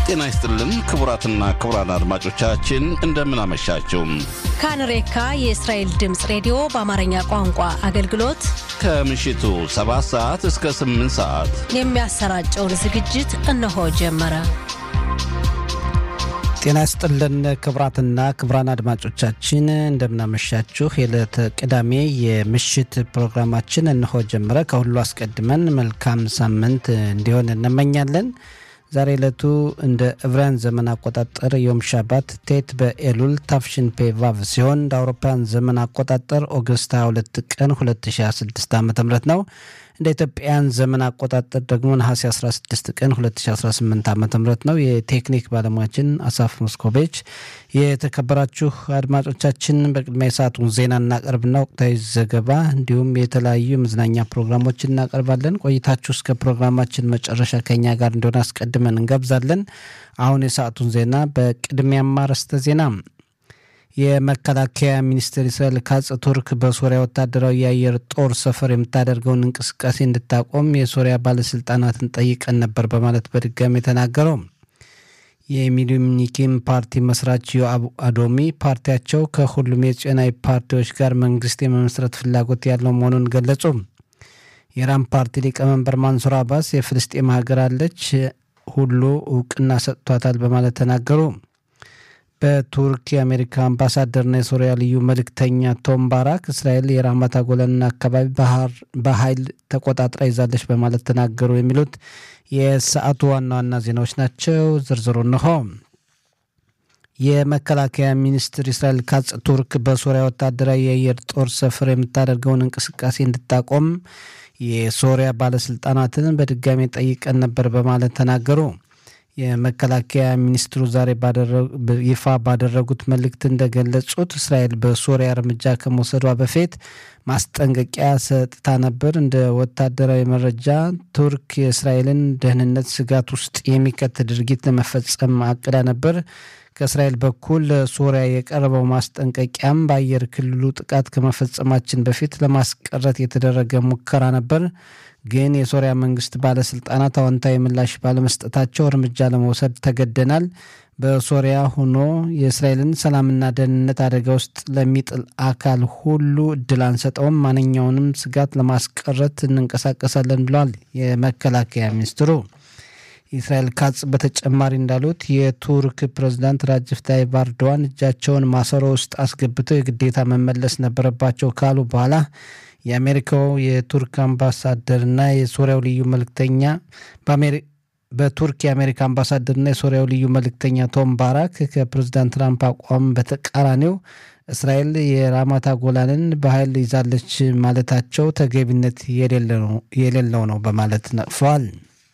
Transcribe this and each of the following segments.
ጤና ይስጥልን ክቡራትና ክቡራን አድማጮቻችን እንደምን አመሻችሁ። ካንሬካ የእስራኤል ድምፅ ሬዲዮ በአማርኛ ቋንቋ አገልግሎት ከምሽቱ 7 ሰዓት እስከ 8 ሰዓት የሚያሰራጨውን ዝግጅት እነሆ ጀመረ። ጤና ይስጥልን ክቡራትና ክቡራን አድማጮቻችን እንደምናመሻችሁ። የዕለተ ቅዳሜ የምሽት ፕሮግራማችን እነሆ ጀመረ። ከሁሉ አስቀድመን መልካም ሳምንት እንዲሆን እንመኛለን። ዛሬ ዕለቱ እንደ ዕብራውያን ዘመን አቆጣጠር ዮም ሻባት ቴት በኤሉል ታፍሽን ፔ ቫቭ ሲሆን እንደ አውሮፓውያን ዘመን አቆጣጠር ኦገስት 22 ቀን 2026 ዓ ም ነው። እንደ ኢትዮጵያን ዘመን አቆጣጠር ደግሞ ነሐሴ 16 ቀን 2018 ዓ ም ነው። የቴክኒክ ባለሙያችን አሳፍ ሞስኮቬች። የተከበራችሁ አድማጮቻችን በቅድሚያ የሰዓቱን ዜና እናቀርብና ወቅታዊ ዘገባ እንዲሁም የተለያዩ የመዝናኛ ፕሮግራሞችን እናቀርባለን። ቆይታችሁ እስከ ፕሮግራማችን መጨረሻ ከኛ ጋር እንደሆነ አስቀድመን እንጋብዛለን። አሁን የሰዓቱን ዜና በቅድሚያማ አርዕስተ ዜና የመከላከያ ሚኒስትር እስራኤል ካጽ ቱርክ በሶሪያ ወታደራዊ የአየር ጦር ሰፈር የምታደርገውን እንቅስቃሴ እንድታቆም የሶሪያ ባለስልጣናትን ጠይቀን ነበር በማለት በድጋሚ ተናገረው። የሚሊኒኪም ፓርቲ መስራች ዮአብ አዶሚ ፓርቲያቸው ከሁሉም የጽዮናዊ ፓርቲዎች ጋር መንግስት የመመስረት ፍላጎት ያለው መሆኑን ገለጹ። የኢራን ፓርቲ ሊቀመንበር ማንሱር አባስ የፍልስጤም ሀገር አለች፣ ሁሉ እውቅና ሰጥቷታል በማለት ተናገሩ። በቱርክ የአሜሪካ አምባሳደርና የሶሪያ ልዩ መልእክተኛ ቶም ባራክ እስራኤል የራማታ ጎለንና አካባቢ በኃይል ተቆጣጥራ ይዛለች በማለት ተናገሩ። የሚሉት የሰዓቱ ዋና ዋና ዜናዎች ናቸው። ዝርዝሩ እንሆ። የመከላከያ ሚኒስትር እስራኤል ካጽ ቱርክ በሶሪያ ወታደራዊ የአየር ጦር ሰፈር የምታደርገውን እንቅስቃሴ እንድታቆም የሶሪያ ባለስልጣናትን በድጋሚ ጠይቀን ነበር በማለት ተናገሩ። የመከላከያ ሚኒስትሩ ዛሬ ይፋ ባደረጉት መልእክት እንደገለጹት እስራኤል በሶሪያ እርምጃ ከመውሰዷ በፊት ማስጠንቀቂያ ሰጥታ ነበር። እንደ ወታደራዊ መረጃ ቱርክ የእስራኤልን ደህንነት ስጋት ውስጥ የሚከት ድርጊት ለመፈጸም አቅዳ ነበር። ከእስራኤል በኩል ለሶሪያ የቀረበው ማስጠንቀቂያም በአየር ክልሉ ጥቃት ከመፈጸማችን በፊት ለማስቀረት የተደረገ ሙከራ ነበር ግን የሶሪያ መንግስት ባለስልጣናት አዎንታዊ ምላሽ ባለመስጠታቸው እርምጃ ለመውሰድ ተገደናል። በሶሪያ ሆኖ የእስራኤልን ሰላምና ደህንነት አደጋ ውስጥ ለሚጥል አካል ሁሉ እድል አንሰጠውም። ማንኛውንም ስጋት ለማስቀረት እንንቀሳቀሳለን ብለዋል የመከላከያ ሚኒስትሩ። ኢስራኤል ካጽ በተጨማሪ እንዳሉት የቱርክ ፕሬዝዳንት ራጅፍ ታይብ ኤርዶዋን እጃቸውን ማሰሮ ውስጥ አስገብተው የግዴታ መመለስ ነበረባቸው ካሉ በኋላ የአሜሪካው የቱርክ አምባሳደርና የሶሪያው ልዩ መልእክተኛ በቱርክ የአሜሪካ አምባሳደርና የሶሪያው ልዩ መልእክተኛ ቶም ባራክ ከፕሬዝዳንት ትራምፕ አቋም በተቃራኒው እስራኤል የራማታ ጎላንን በኃይል ይዛለች ማለታቸው ተገቢነት የሌለው ነው በማለት ነቅፈዋል።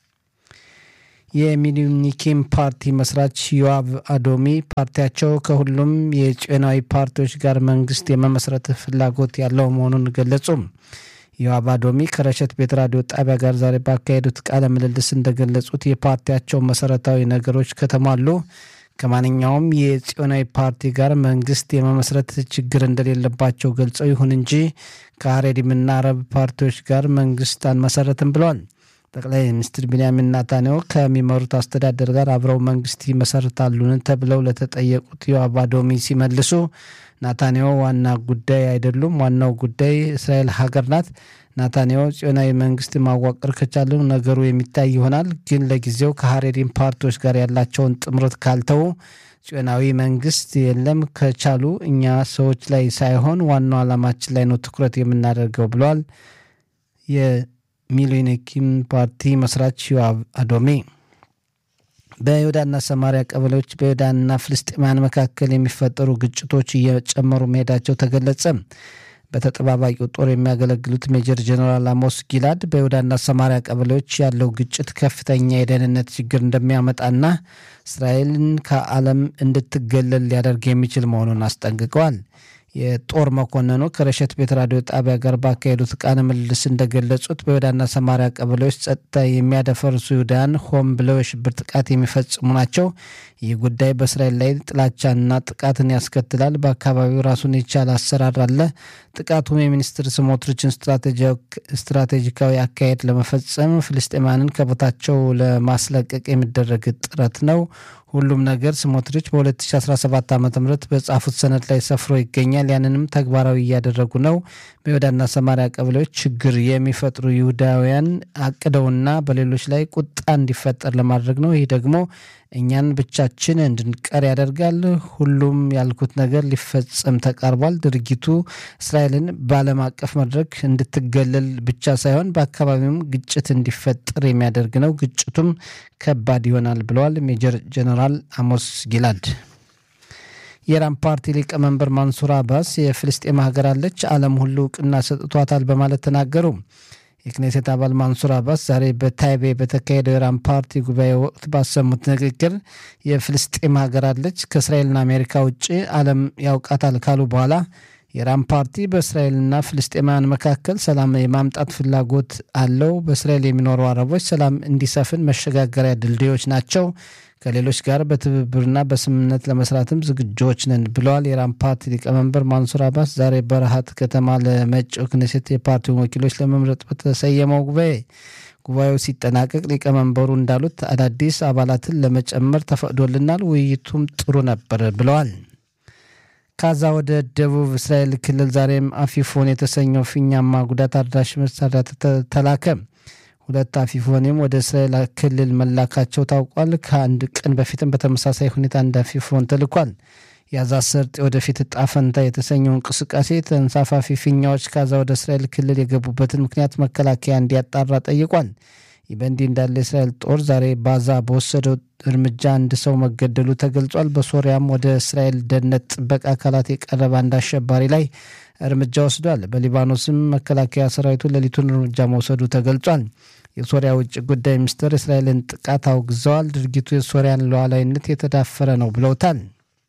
የሚሊኒኪም ፓርቲ መስራች ዮአብ አዶሚ ፓርቲያቸው ከሁሉም የጽዮናዊ ፓርቲዎች ጋር መንግስት የመመስረት ፍላጎት ያለው መሆኑን ገለጹ። ዮአብ አዶሚ ከረሸት ቤት ራዲዮ ጣቢያ ጋር ዛሬ ባካሄዱት ቃለ ምልልስ እንደገለጹት የፓርቲያቸው መሰረታዊ ነገሮች ከተሟሉ ከማንኛውም የጽዮናዊ ፓርቲ ጋር መንግስት የመመስረት ችግር እንደሌለባቸው ገልጸው፣ ይሁን እንጂ ከሀሬዲምና አረብ ፓርቲዎች ጋር መንግስት አንመሰረትም ብለዋል። ጠቅላይ ሚኒስትር ቢንያሚን ናታንያሁ ከሚመሩት አስተዳደር ጋር አብረው መንግስት ይመሰርታሉን ተብለው ለተጠየቁት ዮአብ አዶሚ ሲመልሱ ናታንያሁ ዋና ጉዳይ አይደሉም፣ ዋናው ጉዳይ እስራኤል ሀገር ናት። ናታንያሁ ጽዮናዊ መንግስት ማዋቀር ከቻሉ ነገሩ የሚታይ ይሆናል። ግን ለጊዜው ከሀሬሪም ፓርቲዎች ጋር ያላቸውን ጥምረት ካልተው ጽዮናዊ መንግስት የለም። ከቻሉ እኛ ሰዎች ላይ ሳይሆን ዋናው ዓላማችን ላይ ነው ትኩረት የምናደርገው ብለዋል። ሚሊኒኪም ፓርቲ መስራች ዮአብ አዶሚ በይሁዳና ሰማሪያ ቀበሌዎች በይሁዳና ፍልስጤማውያን መካከል የሚፈጠሩ ግጭቶች እየጨመሩ መሄዳቸው ተገለጸ። በተጠባባቂው ጦር የሚያገለግሉት ሜጀር ጀኔራል አሞስ ጊላድ በይሁዳና ሰማሪያ ቀበሌዎች ያለው ግጭት ከፍተኛ የደህንነት ችግር እንደሚያመጣና እስራኤልን ከዓለም እንድትገለል ሊያደርግ የሚችል መሆኑን አስጠንቅቀዋል። የጦር መኮንኑ ከረሸት ቤት ራዲዮ ጣቢያ ጋር ባካሄዱት ቃለ ምልልስ እንደገለጹት በይሁዳና ሰማሪያ ቀበሌዎች ጸጥታ የሚያደፈርሱ ይሁዳውያን ሆን ብለው የሽብር ጥቃት የሚፈጽሙ ናቸው። ይህ ጉዳይ በእስራኤል ላይ ጥላቻና ጥቃትን ያስከትላል። በአካባቢው ራሱን የቻለ አሰራር አለ። ጥቃቱም የሚኒስትር ስሞትሪችን ስትራቴጂካዊ አካሄድ ለመፈጸም ፍልስጤማንን ከቦታቸው ለማስለቀቅ የሚደረግ ጥረት ነው። ሁሉም ነገር ስሞትሪች በ2017 ዓ ም በጻፉት ሰነድ ላይ ሰፍሮ ይገኛል። ያንንም ተግባራዊ እያደረጉ ነው። በይሁዳና ሰማሪያ ቀበሌዎች ችግር የሚፈጥሩ ይሁዳውያን አቅደውና በሌሎች ላይ ቁጣ እንዲፈጠር ለማድረግ ነው። ይህ ደግሞ እኛን ብቻችን እንድንቀር ያደርጋል። ሁሉም ያልኩት ነገር ሊፈጸም ተቃርቧል። ድርጊቱ እስራኤልን በዓለም አቀፍ መድረክ እንድትገለል ብቻ ሳይሆን በአካባቢውም ግጭት እንዲፈጠር የሚያደርግ ነው። ግጭቱም ከባድ ይሆናል ብለዋል ሜጀር ጀነራል አሞስ ጊላድ። የኢራን ፓርቲ ሊቀመንበር ማንሱር አባስ የፍልስጤም ሀገር አለች፣ ዓለም ሁሉ እውቅና ሰጥቷታል በማለት ተናገሩ። የክኔሴት አባል ማንሱር አባስ ዛሬ በታይቤ በተካሄደው የኢራን ፓርቲ ጉባኤ ወቅት ባሰሙት ንግግር የፍልስጤም ሀገር አለች ከእስራኤልና አሜሪካ ውጭ ዓለም ያውቃታል ካሉ በኋላ የኢራን ፓርቲ በእስራኤልና ፍልስጤማውያን መካከል ሰላም የማምጣት ፍላጎት አለው። በእስራኤል የሚኖሩ አረቦች ሰላም እንዲሰፍን መሸጋገሪያ ድልድዮች ናቸው። ከሌሎች ጋር በትብብርና በስምምነት ለመስራትም ዝግጆች ነን ብለዋል። የኢራን ፓርቲ ሊቀመንበር ማንሱር አባስ ዛሬ በረሃት ከተማ ለመጪው ክኔሴት የፓርቲውን ወኪሎች ለመምረጥ በተሰየመው ጉባኤ ጉባኤው ሲጠናቀቅ ሊቀመንበሩ እንዳሉት አዳዲስ አባላትን ለመጨመር ተፈቅዶልናል። ውይይቱም ጥሩ ነበር ብለዋል። ካዛ ወደ ደቡብ እስራኤል ክልል ዛሬም አፊፎን የተሰኘው ፊኛማ ጉዳት አድራሽ መሳሪያ ተላከ። ሁለት አፊፎኔም ወደ እስራኤል ክልል መላካቸው ታውቋል። ከአንድ ቀን በፊትም በተመሳሳይ ሁኔታ አንድ አፊፎን ተልኳል። የጋዛ ሰርጥ ወደፊት እጣ ፈንታ የተሰኘው እንቅስቃሴ ተንሳፋፊ ፊኛዎች ካዛ ወደ እስራኤል ክልል የገቡበትን ምክንያት መከላከያ እንዲያጣራ ጠይቋል። ይህ በእንዲህ እንዳለ የእስራኤል ጦር ዛሬ ባዛ በወሰደው እርምጃ አንድ ሰው መገደሉ ተገልጿል። በሶሪያም ወደ እስራኤል ደህንነት ጥበቃ አካላት የቀረበ አንድ አሸባሪ ላይ እርምጃ ወስዷል። በሊባኖስም መከላከያ ሰራዊቱ ሌሊቱን እርምጃ መውሰዱ ተገልጿል። የሶሪያ ውጭ ጉዳይ ሚኒስትር እስራኤልን ጥቃት አውግዘዋል። ድርጊቱ የሶሪያን ሉዓላዊነት የተዳፈረ ነው ብለውታል።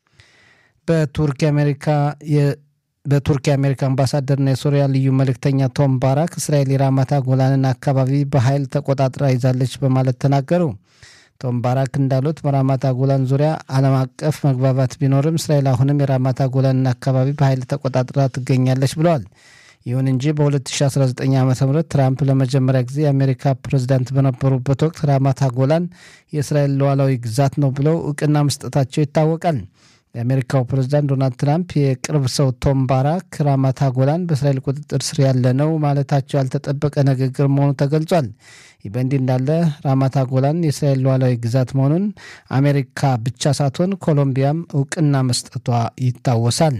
በቱርክ የአሜሪካ በቱርክ የአሜሪካ አምባሳደርና የሶሪያ ልዩ መልእክተኛ ቶም ባራክ እስራኤል የራማታ ጎላንን አካባቢ በኃይል ተቆጣጥራ ይዛለች በማለት ተናገሩ። ቶም ባራክ እንዳሉት በራማታ ጎላን ዙሪያ ዓለም አቀፍ መግባባት ቢኖርም እስራኤል አሁንም የራማታ ጎላንን አካባቢ በኃይል ተቆጣጥራ ትገኛለች ብለዋል። ይሁን እንጂ በ2019 ዓ ም ትራምፕ ለመጀመሪያ ጊዜ የአሜሪካ ፕሬዝዳንት በነበሩበት ወቅት ራማታ ጎላን የእስራኤል ሉዓላዊ ግዛት ነው ብለው እውቅና መስጠታቸው ይታወቃል። የአሜሪካው ፕሬዝዳንት ዶናልድ ትራምፕ የቅርብ ሰው ቶም ባራክ ራማታ ጎላን በእስራኤል ቁጥጥር ስር ያለ ነው ማለታቸው ያልተጠበቀ ንግግር መሆኑ ተገልጿል። ይህ በእንዲህ እንዳለ ራማታ ጎላን የእስራኤል ሉዓላዊ ግዛት መሆኑን አሜሪካ ብቻ ሳትሆን ኮሎምቢያም እውቅና መስጠቷ ይታወሳል።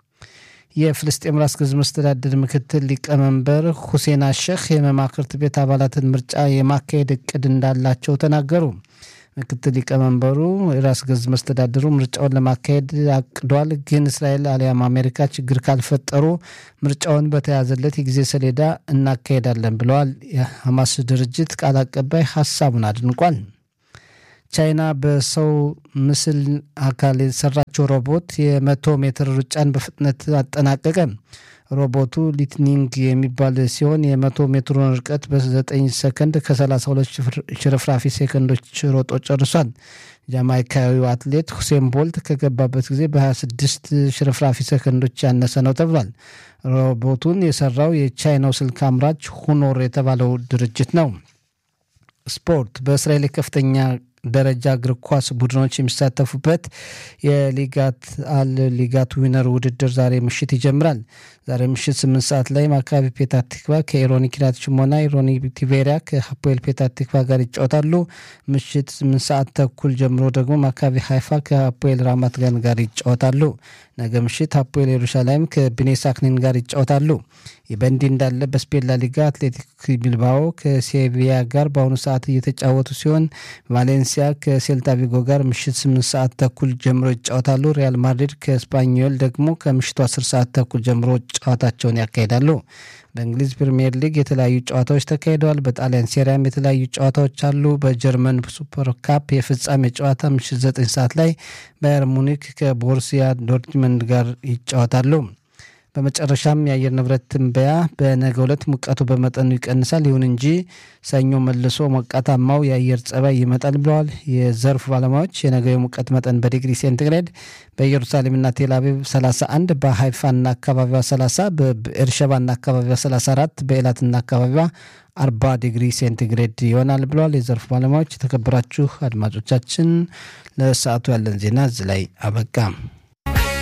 የፍልስጤም ራስ ገዝ መስተዳድር ምክትል ሊቀመንበር ሁሴን አሸህ የመማክርት ቤት አባላትን ምርጫ የማካሄድ እቅድ እንዳላቸው ተናገሩ። ምክትል ሊቀመንበሩ የራስ ገዝ መስተዳድሩ ምርጫውን ለማካሄድ አቅዷል፣ ግን እስራኤል አሊያም አሜሪካ ችግር ካልፈጠሩ ምርጫውን በተያዘለት የጊዜ ሰሌዳ እናካሄዳለን ብለዋል። የሐማስ ድርጅት ቃል አቀባይ ሀሳቡን አድንቋል። ቻይና በሰው ምስል አካል የሰራችው ሮቦት የመቶ ሜትር ሩጫን በፍጥነት አጠናቀቀ። ሮቦቱ ሊትኒንግ የሚባል ሲሆን የመቶ ሜትሩን ርቀት በ9 ሰከንድ ከ32 ሽርፍራፊ ሴከንዶች ሮጦ ጨርሷል። ጃማይካዊው አትሌት ሁሴን ቦልት ከገባበት ጊዜ በ26 ሽርፍራፊ ሰከንዶች ያነሰ ነው ተብሏል። ሮቦቱን የሰራው የቻይናው ስልክ አምራች ሁኖር የተባለው ድርጅት ነው። ስፖርት በእስራኤል ከፍተኛ ደረጃ እግር ኳስ ቡድኖች የሚሳተፉበት የሊጋት አል ሊጋት ዊነር ውድድር ዛሬ ምሽት ይጀምራል። ዛሬ ምሽት ስምንት ሰዓት ላይ ማካቢ ፔታ ቲክቫ ከኢሮኒ ኪራት ሽሞና ኢሮኒ ቲቬሪያ ከሀፖኤል ፔታ ቲክቫ ጋር ይጫወታሉ። ምሽት ስምንት ሰዓት ተኩል ጀምሮ ደግሞ ማካቢ ሀይፋ ከሀፖኤል ራማት ጋን ጋር ይጫወታሉ። ነገ ምሽት ሀፖኤል ኢየሩሳሌም ከቢኔ ሳክኒን ጋር ይጫወታሉ። ይህ በእንዲህ እንዳለ በስፔን ላሊጋ አትሌቲክ ቢልባኦ ከሴቪያ ጋር በአሁኑ ሰዓት እየተጫወቱ ሲሆን ቫሌንሲያ ከሴልታ ቪጎ ጋር ምሽት ስምንት ሰዓት ተኩል ጀምሮ ይጫወታሉ። ሪያል ማድሪድ ከስፓኞል ደግሞ ከምሽቱ አስር ሰዓት ተኩል ጀምሮ ጨዋታቸውን ያካሂዳሉ። በእንግሊዝ ፕሪምየር ሊግ የተለያዩ ጨዋታዎች ተካሂደዋል። በጣሊያን ሴሪያም የተለያዩ ጨዋታዎች አሉ። በጀርመን ሱፐር ካፕ የፍጻሜ ጨዋታ ምሽት ዘጠኝ ሰዓት ላይ ባየር ሙኒክ ከቦርሲያ ዶርትመንድ ጋር ይጫወታሉ። በመጨረሻም የአየር ንብረት ትንበያ በነገው ዕለት ሙቀቱ በመጠኑ ይቀንሳል፣ ይሁን እንጂ ሰኞ መልሶ ሞቃታማው የአየር ጸባይ ይመጣል ብለዋል የዘርፉ ባለሙያዎች። የነገው የሙቀት መጠን በዲግሪ ሴንቲግሬድ በኢየሩሳሌምና ቴልአቪቭ 31፣ በሀይፋና አካባቢዋ 30፣ በኤርሸባና አካባቢዋ 34፣ በኤላትና አካባቢዋ 40 ዲግሪ ሴንቲግሬድ ይሆናል ብለዋል የዘርፉ ባለሙያዎች። የተከበራችሁ አድማጮቻችን ለሰዓቱ ያለን ዜና እዚህ ላይ አበቃ።